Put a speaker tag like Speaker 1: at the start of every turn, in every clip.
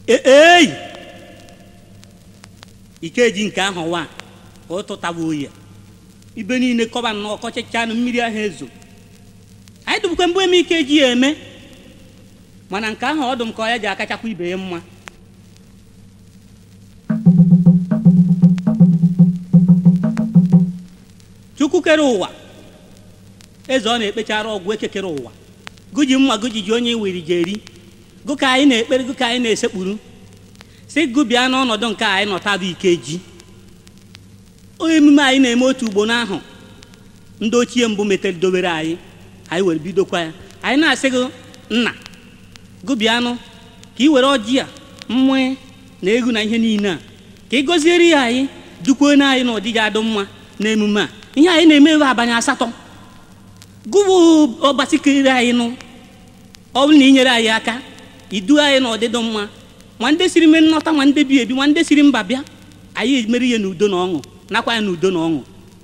Speaker 1: ei ikeji nke ahụ wa ụtụtaba oyi ibe niile kọba na ọkọchịcha na mmiri ahụ ezo anyị dụbukwa mgbe eme ike ji ya eme mana nke ahụ ọdụ m ka ọ ya ji akachakwa ibe ya mma chukwu kere ụwa eze ọ na-ekpechara ọgwụ ekekere ụwa gụji mma gụji ji onye wiri ji eri gụ ka anyị na-ekpere gụ ka anyị na-esekpuru si gụ bịa n'ọnọdụ nke anyị nọtabụ ike ji emume anyị na-eme otu ugbo n'ahụ ndị ochie mbụ metere dobere anyị anyị were bidokwa ya anyị na-asị gị nna gụ bịanụ ka ị were ọjị a mmụọ na egwu na ihe niile a ka ị gọziere ya anyị dukwuo na anyị na ọdịji adụ mma na emume a ihe anyị na-eme ebe abanye asatọ gụbụ ọgbasikere anyị nụ ọ bụrụ na ị nyere anyị aka idu anyị na ọdịdị mma ma ndị siri me nnọta ma ndị bi ebi ma ndị siri mba bịa anyị emere ihe n'udo na ọṅụ nakwa ya n'udo na ọṅụ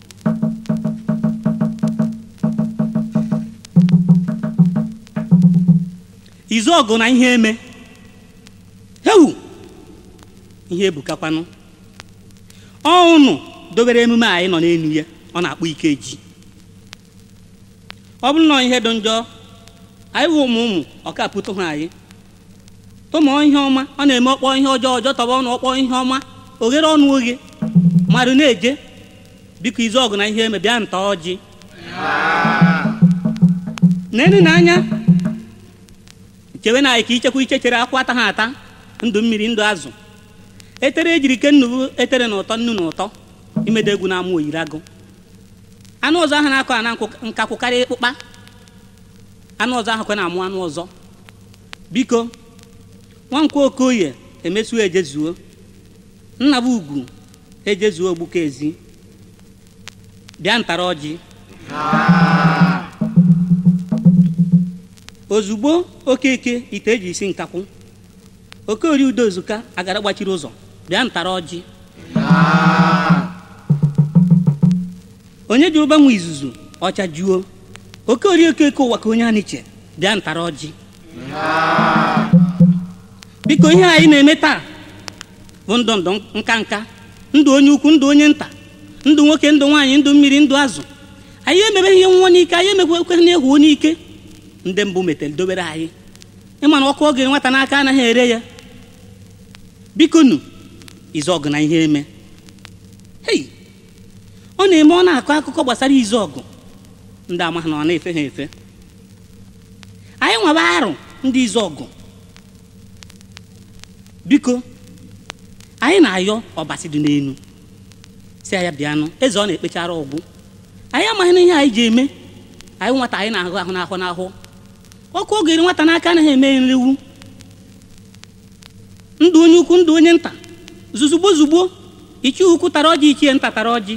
Speaker 1: izu ọgụ na ihe eme hewu ihe ebukakwanụ ọnụ dobere emume anyị nọ n'elu ya ọ na-akpọ ike ji ọ bụrụ na ihe dị njọ anyị bụ ụmụ ụmụ ọkapụtụ ha anyị tụmụọ ihe ọma ọ na-eme ọkpọ ihe ọjọọ ọjọọ tọba ọnụ ọkpọ ihe ọma oghere ọnụ oghe mmadụ na-eje biko izu ọgụ na ihe eme bịa nta ọjị nenu na anya chewe na anyị ka ichekwa iche chere akwụ ata ha ata ndụ mmiri ndụ azụ etere ejiri ke nnu etere na ụtọ nnu na ụtọ imede egwu na-amụ oyiri agụ anụ ọzọ ahụ na-akọ ana nkakwụ karịa ịkpụkpa anụ ọzọ ahụ kwe na-amụ anụ ọzọ biko nwankwo okoye emesuo ejezuo nnaba ugwu ejezuo ogbuka ezi bịa ntara ọjị ozugbo okeke ite eji isi nkakwụ okeori udozuka agara gbachiri ụzọ bịa ntara ọjị onye jụrụ gbanwe izuzu ọcha juo okeori okeke ụwa ka onye aniche bịa ntara ọjị biko ihe anyị na-eme taa bụ ndụ ndụ nka nka ndụ onye ukwu ndụ onye nta ndụ nwoke ndụ nwaanyị ndụ mmiri ndụ azụ anyị emebeghị ihe nwa n'ike anyị emekwa na egwu n'ike ndị mbụ metere dobere anyị ịma na ọkụ oge nwata n'aka anaghị ere ya biko nu izu ọgụ na ihe eme hei ọ na-eme ọ na-akọ akụkọ gbasara izu ọgụ ndị amaghị na ọ na-efe ha efe anyị nwaba arụ ndị izu ọgụ biko anyị na-ayọ ọbasi dị n'elu si ya bịanụ eze ọ na-ekpechara ọgwụ anyị amaghị na ihe anyị ji eme anyị nwata anyị na-ahụ ahụ n'ahụ n'ahụ ọkụ oge nwata n'aka anaghị eme nriwu ndụ onye ukwu ndụ onye nta zuzugbo zugbo ichi ukwu tara ọjị ichie nta tara ọjị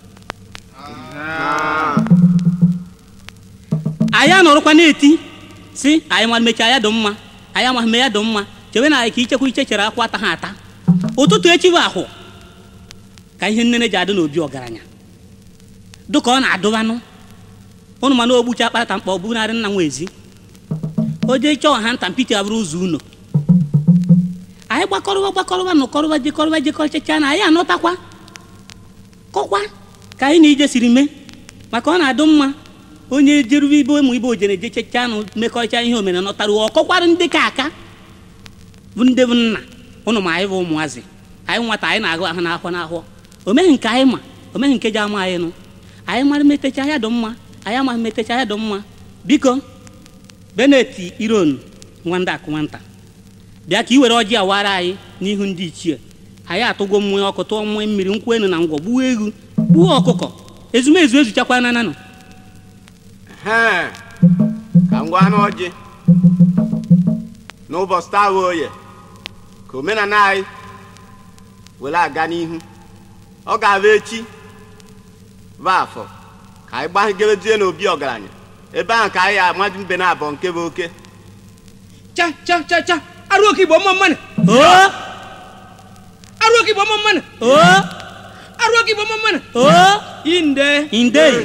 Speaker 1: anyị anọrọkwa na-eti si anyị ma mechaa ya dị mma anyị amaghị me ya dị mma chewe na anyị ka ichekwa iche chere akwa ata ha ata ụtụtụ echi bụ ahụ ka ihe nnene ji adị n'obi ọgaranya dụka ọ na-adụbanụ ụnụ mana ogbucha akpata mkpa ọ bụnarị nna nwa ezi o jee chọọ ha nta mpiti abụrụ ụzọ ụlọ anyị gbakọrọba gbakọrọba nọkọrọba jekọrọba jekọchacha na anyị anọtakwa kọkwa ka anyị na ije siri mee maka ọ na-adụ mma onye jerube ibe ụmụ ibe ojere jechecha na mmekọrịcha ihe omere nọtara ọkọkwara ndị ka aka bụ ndị bụ nna ụnụ ma anyị bụ ụmụazị anyị nwata anyị na-agụ ahụ n'ahụ n'ahụ o meghị nke anyị ma o meghị nke ji ama anyị nụ anyị mara metecha ya dị mma anyị amaghị metecha ya dị mma biko beneti iron nwanda akụ nwata bịa ka i were ọjị awara anyị n'ihu ndị ichie anyị atụgo mmụọ ọkụ tụọ mmụọ mmiri nkwụ enu na ngwọ gbuo ewu gbuo ọkụkọ ezumezu ezuchakwa na nanụ
Speaker 2: Hee, ka m gwa n'ọjị n'ụbọchị taa bụ oye ka omenala anyị were aga n'ihu ọ ga-abụ echi bụ afọ ka anyị gbagerezie n'obi ọgaranya ebe ahụ ka anyị amadụ mbe na abụọ nke bụ oke
Speaker 3: cha cha cha cha arụ oke igbo mma mmanụ
Speaker 1: oo
Speaker 3: arụ oke igbo mma mmanụ
Speaker 1: oo
Speaker 3: arụ oke igbo mma mmanụ
Speaker 1: oo
Speaker 3: inde
Speaker 1: indei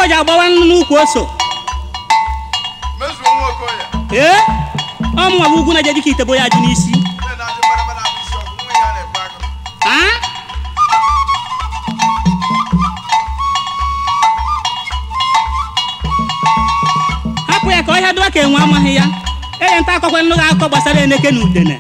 Speaker 1: ji agbawa nnu n'ukwu ose
Speaker 4: mezuo nwa okoye
Speaker 1: ee ọ mụnwa bụ ugwu na-eje dịka itebo ya ji n'isi
Speaker 4: nne na-adị mbadamba na isi ọgụ nwa ya na-ebu agụ
Speaker 1: Ah? hapụ ya ka ọhịa dụọ ka enwe amaghị ya enye nta akọkwa nnụ akụkọ gbasara eneke na udene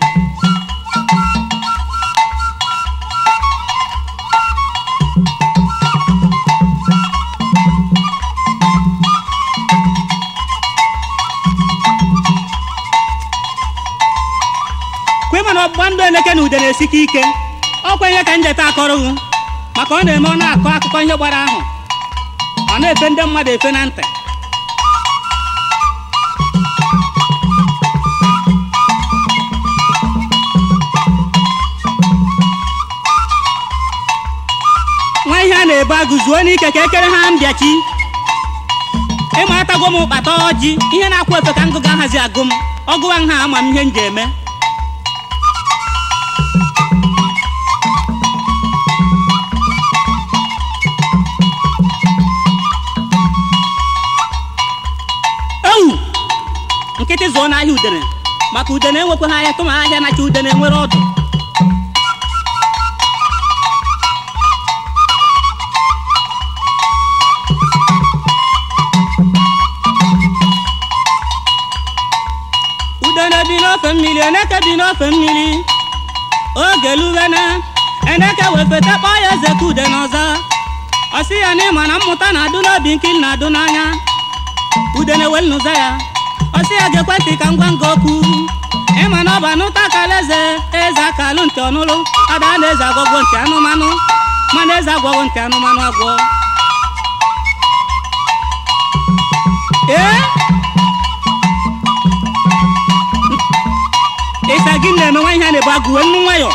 Speaker 1: kwe mana ọgbụgba ndụ eneke na udene esike ike ọ kwenye ka njeta akọrọghụ maka ọ na-eme ọ na-akọ akụkọ ihe gbara ahụ ọ na-efe ndị mmadụ efe na ntị nwa ihe a na-ebu agụ zuo n'ike ka ekere ha mbịachi ịma atago m ụkpata ọjị ihe na-akwụ efe ka ngụga hazi agụ m ọgụwa nha ama m ihe m ji eme ewu nkịtị zụọ n'ahịa udene maka udene enwekwaghị ahịa tụma ahịa nacha udene nwere ọdụ udene bi n'ofe mmiri eneke bi n'ofe mmiri oge lugana eneke wefeta kpọọ ya eze ka udene ọzọ ọsị ya na ịma na mmụta na-adụ n'obi nkiri na-adụ n'anya udene wel n'ụzọ ya ọsị ya ga-ekwe ntị ka ngwa nga okwu ịma na ọba n'ụta akala eze eze akalụ ntị ọnụlụ ada na eze agwọgwọ ntị anụmanụ mana eze agwọgwọ ntị anụmanụ agwọ ee ịsa gị na-eme nwa ihe a na-ebu agụ wee nnu nwayọ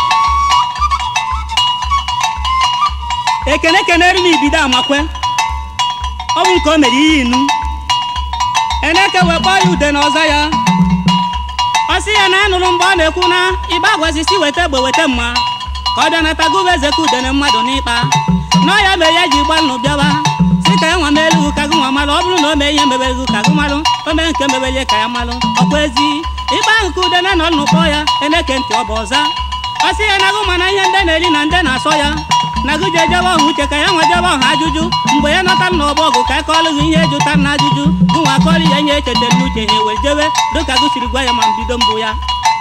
Speaker 1: ekene kenere m ibido amakwe ọ bụ nke o mere ihe inu eneke wee kpọọ ya ude na ọzọ ya ọ sị ya na anụrụ mgbe ọ na-ekwu na ịba agwazisi weta egbe weta mma ka ọ bịa nata gụba eze ka udene mmadụ n'ịkpa nọ ya mere ya ji gba nnụ bịawa si ka ya nwa meelu ka gị nwa malụ ọ bụrụ na o mee ihe mebere ka gị malụ o mee nke mebere ka ya malụ ọkwa ezi ịkpa ahụ ka udene nọ nnụkpọ ya eneke ntị ọ bụ ọza ọ sị ya na gụ mana ihe ndị na-eri na ndị na-asọ ya na gụ je jebe ọhụ uche ka ya nwa jebe ọhụ ajụjụ mgbe ya nọta m n'ọgbọ ọgụ ka akọọlụ gị ihe jụta na ajụjụ gụ nwa akọọlụ ya ihe echetara n'uche ha wee jebe dịka gụ siri gwa ya ma mbido mbụ ya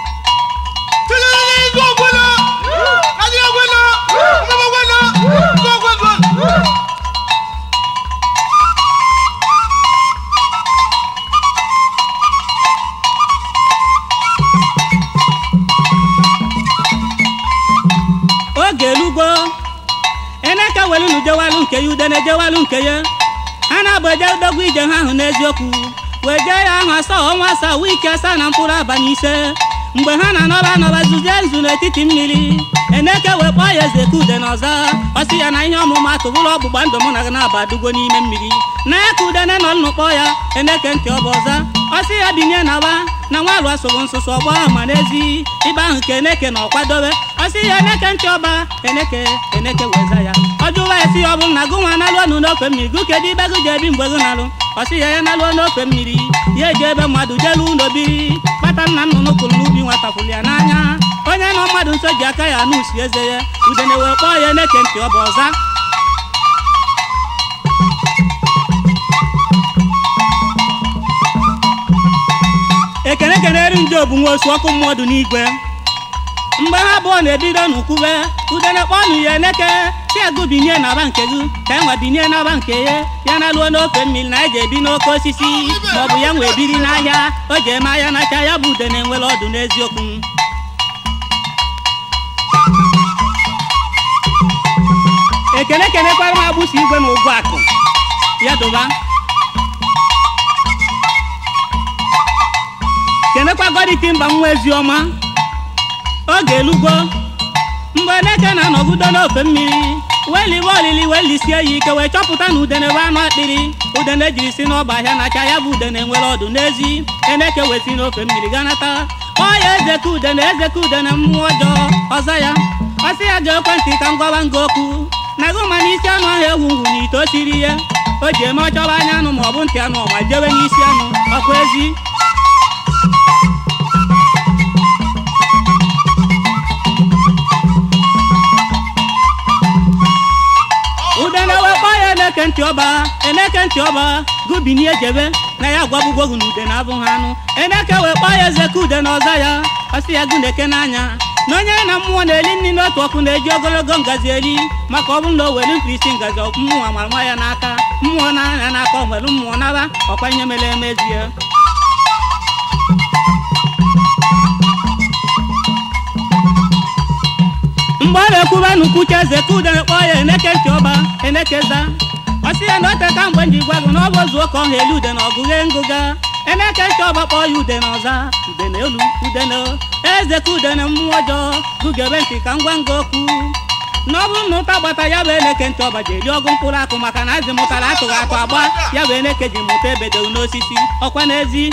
Speaker 1: oge elugo eneke welunu jewalụ nke ya udene jewalụ nke ya ha na-abụ eje dogwu ije ha ahụ n'eziokwu wee jee ya ahụ asaa ọnwa asaa wiki asaa na mkpụrụ abalị ise mgbe ha na-anọba anọba zuzie nzu n'etiti mmiri eneke wee kpọọ ya eze ka ude n'ọzọ ọ sị ya na ihe ọmụmatụ bụrụ ọgbụgba ndụ mụ na gị na-aba dugo n'ime mmiri na ya ka udene nọ nnukpọ ya eneke ntị ọ bụ ọzọ ọ sị ya binye na wa na nwa alụ asụrụ nsụsụ ọgbọ ma n'ezi ibe ahụ ka eneke na ọkwadobe ọ sị ya eneke ntị ọba eneke eneke weza ya ọ jụwa esi ya ọ bụrụ na gụ nwa na-alụ ọnụ n'ofe mmiri gụ kedu ibe gị ji ebi mgbe gị na-alụ ọ sị ya ya na-alụ n'ofe mmiri ya eji ebe mmadụ jelu ụlọ biri kpata nna nnụnụ kụrụ n'ubi nwatafụrụ ya n'anya onye nọ mmadụ nso ji aka ya anụ usi eze ya udene wee kpọọ ya eneke ntị ọ bụ ọza ekene kenere ndị obu nwa osu ọkụ mmadụ n'igwe mgbe ha abụọ na-ebido n'ukwube udene kpọnụ ya eneke si agụ binye n'aba nke gị ka enwe binye n'aba nke ya ya na luo n'ofe mmiri na eji ebi n'oke osisi maọbụ ya nwee biri n'ahịa o ji eme ahịa nacha ya bụ udene nwere ọdụ n'eziokwu ekene kenekwara m agbụsị igwe na ụgwọ akụ ya dụba kenekwa goditi mba nwa eziọma oge elugo mgbe eneke na-anọgide n'ofe mmiri wee liwe olili wee lisie ya ike wee chọpụta na udene bụ anụ akpịrị udene jiri si n'ọba ahịa nacha ya bụ udene nwere ọdụ n'ezi eneke wee si n'ofe mmiri ganata kpọọ ya eze ka udene eze ka udene mmụọ ọjọọ ọzọ ya ọ sị ya ga ekwentị ka m gwawa nga okwu na gụ ma n'isi anụ ahụ ewu ngwu na ite o siri ya o ji eme ọchọba anya anụ ma ọ bụ ntị anụ ọma jewe n'isi anụ ọkwa ezi udene wee kpọọ ya eneke ntị ọba eneke ntị ọba gubinie jebe na ya gwabugwogu na udene abụghị anụ eneke wee kpọọ ya eze ka udene ọza ya ọsị ya guneke n'anya na onye na mmụọ na-eli nri n'otu ọkụ na-eji ogologo ngazi eri maka ọ bụrụ na o were mkpirisi ngazi mmụọ mara nwa ya n'aka mmụọ na-anya n'aka o nwere mmụọ naba ọkwa ihe mere emezie mgbe ọ na-ekwuba n'ukwucha eze ka udene kpọọ ya eneke ntị ọba enekeza ọ sị ya na o teka mgbe m ji gwa gị na ọ bụ ozu ụka ọha elu udene ọgụghe ngụga eneke ntị ọba kpọọ ya udene ọza udene elu udene eze ka udene mmụọ ọjọọ gụgebe ntị ka m gwa nga okwu na ọ bụrụ na ụta gbata ya bụ eneke ntị ọba ji eri ọgụ mkpụrụ akụ maka na azị mụtara atụghị atụ agba ya bụ eneke ji mụta ebedewu n'osisi ọkwa n'ezi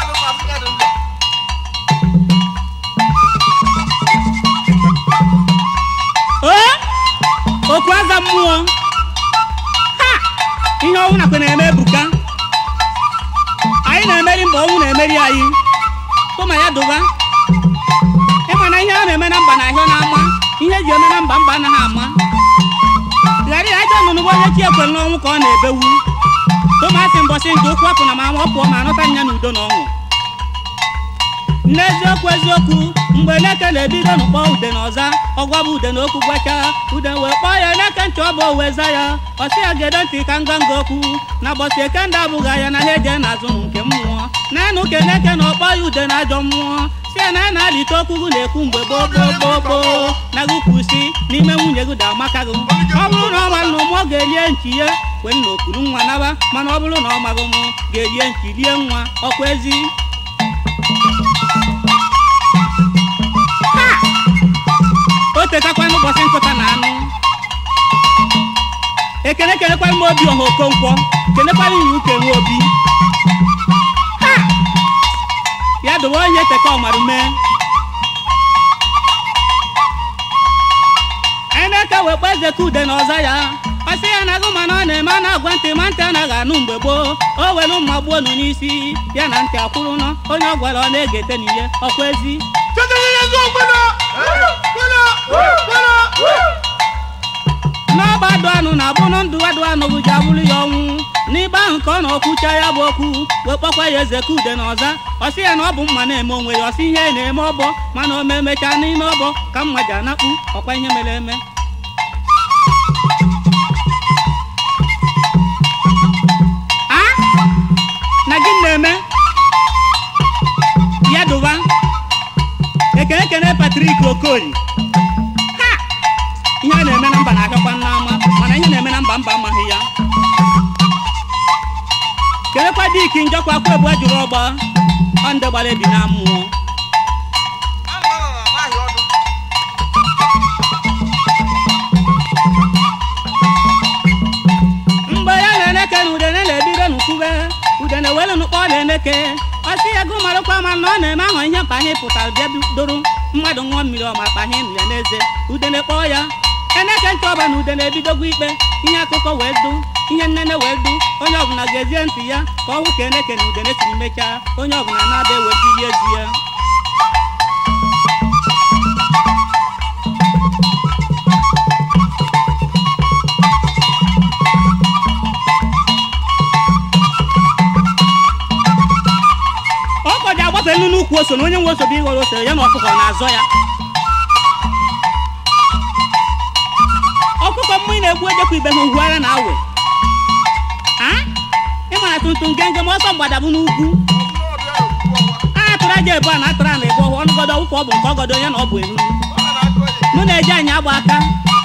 Speaker 1: o okwu aza mmụọ ha ihe ọnwụ nakwa na-eme ebuka anyị na-emeri mba ọnwụ na-emeri anyị tụma ya dụba ịma na ihe a na-eme na mba na ahịa na-ama ihe eji eme na mba mba anaghị ama ghara ya ajọ nnụnụ bụ onye chi ekwere n'ọnwụ ka ọ na-ebewu tụmasị mbọsị nke ụkwụ apụ na ma ama ọ pụọ ma anụta nya na udo na ọṅụ n'eziokwu eziokwu mgbe eneke na-ebido n'ụkpọ ude na ọza ọgwa bụ ude na okwu gwacha ude wee kpọọ ya eneke ntị ọ bụ owe za ya ọsị ya gedo ntị ka nganga okwu na gbọsị eke ndị abụghị ya na ha eje n'azụ nke mmụọ naanụ ka eneke na ọkpọ ya ude na ajọ mmụọ si ya na ya na-alite okwu gị na-ekwu mgbe gboo gboo gboo gboo na gị kwụsị n'ime nwunye gị da amaka gị ọ bụrụ na ọ ma na ụmụ ọ ga-elie nchi ya kwen na okuru nwa naba mana ọ bụrụ na ọ maghị mụ ga-elie nchi lie nwa ọkwa ezi o tetakwa n'ụbọchị nkụta na anụ ekene kelekwara m obi ọha okonkwo kelekwara inye uke nwe obi Ha! ya dobe onye teka ọmarụ mee eneke wee kpọ eze ka ude na ọza ya ọ sị ya na agụ mana ọ na-eme a na-agwa ntị ma ntị anaghị anụ mgbe gboo o were mma gbuo nụ n'isi ya na ntị akwụrụ nọ onye ọ gwara ọ na-egete n'ihe ọkwa ezi n'ọgba dụ anụ na abụrụ ndụ adụ anụ bụ ji abụrụ ya ọnwụ n'igbe ahụ ka ọ na okwucha ya bụ okwu wee kpọkwa ya eze ka ude na ọza ọ sị ya na ọ bụ mma na-eme onwe ya ọ sị ihe na-eme ọbọ mana o me emechaa n'ime ọbọ ka mma ji anakpu ọkwa ihe mere eme a na gị na-eme ya dụba ekene ekene patrik okoli ha ihe a na-eme na mba na-achọkwa n'ama mana ihe na-eme na mba mba amaghị ya kelekwa diki njọkwa akwa ebu jụrụ ọgba ọ ndị gbara ebi na mmụọ mgbe ya na-eneke na udene na-ebido n'ukwube udene welu nụkpọ na-eneke ọsị ya gụ marakwa ma na ọ na-eme ahụ ihe mkpanye pụtara bịa doro mmadụ ṅụọ mmiri ọma kpanye nụ ya n'eze udene kpọọ ya eneke ntị ọba na udene ebidogwa ikpe ihe akụkọ wee du ihe nnene wee du onye ọbụla ga-ezie ntị ya ka ọ hụ ka eneke na udene siri mechaa onye ọbụla na-ada ewebili ezi ya ọkọ ji agbafe nnu n'ukwu ose na onye nwe ose bụ ịghọrọ ose ya na ọkụkọ na-azọ ya ọkụkọ mmụọ na-egbu ejekwa ibe ha uhu ara na awe a ịmara tuntun genge ma ọsọ mgbadabụ n'ugwu a atụrụ aja ebu a na atụrụ a na ebu ọhụ ọnụgodo ọwụkwa ọ bụ nke ọgọdọ onye na ọ bụ enu mụ na-eji anyị agba aka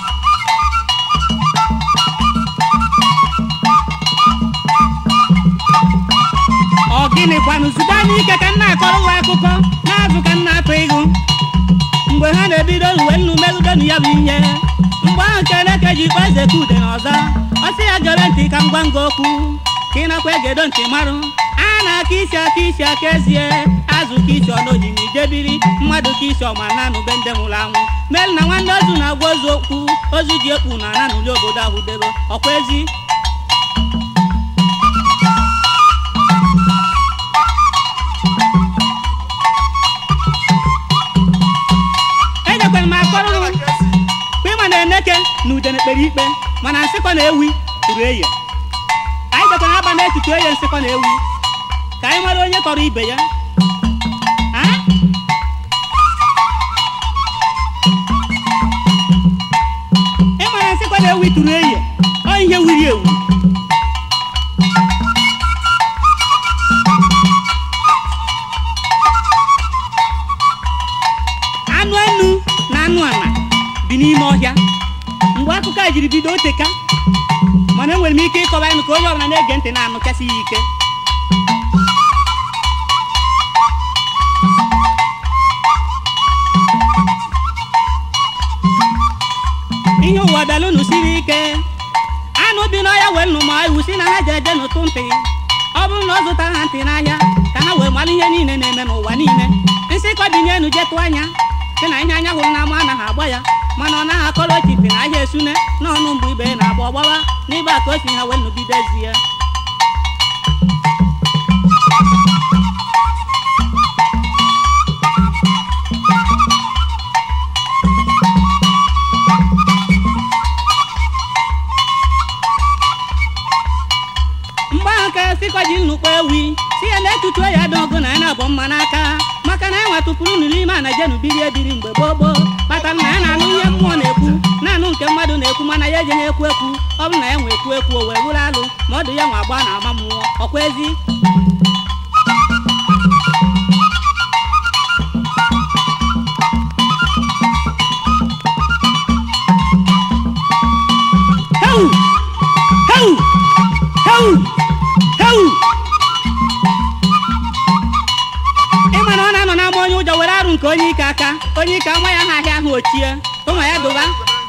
Speaker 1: ọ gịnị kwanụ zube anya ike ka nna akọrọ ụwa akụkọ na-azụ ka nna atụ ịgụ mgbe ha na-ebido uwe nnu megidonu ya bụ ihe mgbe ahụ ka eleke ji kpọ eze ka ude na ọza ọ sị ya gere ntị ka m gwa nga okwu ka ị nakwa egedo ntị marụ a na-aka isi aka isi aka ezie azụ ka isi ọnọji ma ijebiri mmadụ ka isi ọma na anụbe ndị nwụrụ anwụ melu na nwanne ozu na-agwa ozu okwu ozu ji ekpu na ana n'ụlọ obodo ahụ debe ọkwa ezi na udene kpere ikpe mana nsịkọ na ewi tụrụ eye anyị dekwana aba na-etutu eye nsịkọ na ewi ka anyị mara onye tọrọ ibe ya Ah? ịmara nsịkọ na ewi tụrụ eye ọ ihe wiri ewu anụ enu na anụ ala bi n'ime ọhịa mgbe akụkọ a jiri bido oteka mana enwere m ike ịkọwa ịnụ ka onye ọbụla na-ege ntị na-anụchasị ya ike ihe ụwa bịalụnụ siri ike anụ bi n'ọhịa wee nụ ma iwu si na ha ji eje n'ụtụ ntị ọ bụrụ na ọ zụtara ha ntị n'ahịa ka ha wee mara ihe niile na-eme n'ụwa niile nsịkọ binye enu jetụ anya sị na ihe anya hụrụ n'ama anaghị agba ya mana ọ naghị akọrọ ochipi na ahịa esune n'ọnụ mgbe ibe na-agba ọgbawa n'ịba ka o si ha wee nụbidezie mgbe ahụ ka sịkọ ji nnukwu ewi si ya na-etutu ya dogo na ya na-abụ mma n'aka maka na enwe tụpụrụ unu n'ime a na jenu biri ebiri mgbe gboo gboo kpatara na ya na-anụ ihe mmụọ na-ekwu na-anụ nke mmadụ na-ekwu mana ya eje na-ekwu ekwu ọ bụ na ya nwe ekwu ekwu o wee wụrụ alụ ma ọ dị ya nwa agba na ama mmụọ ọkwa ezi Heu! Heu! Heu! Heu! ị ma na ọ na-anọ n'ama onye ụjọ were arụ nke onye ike aka onye ike ama ya ha ahịa ahụ ochie ụmụ ya dụba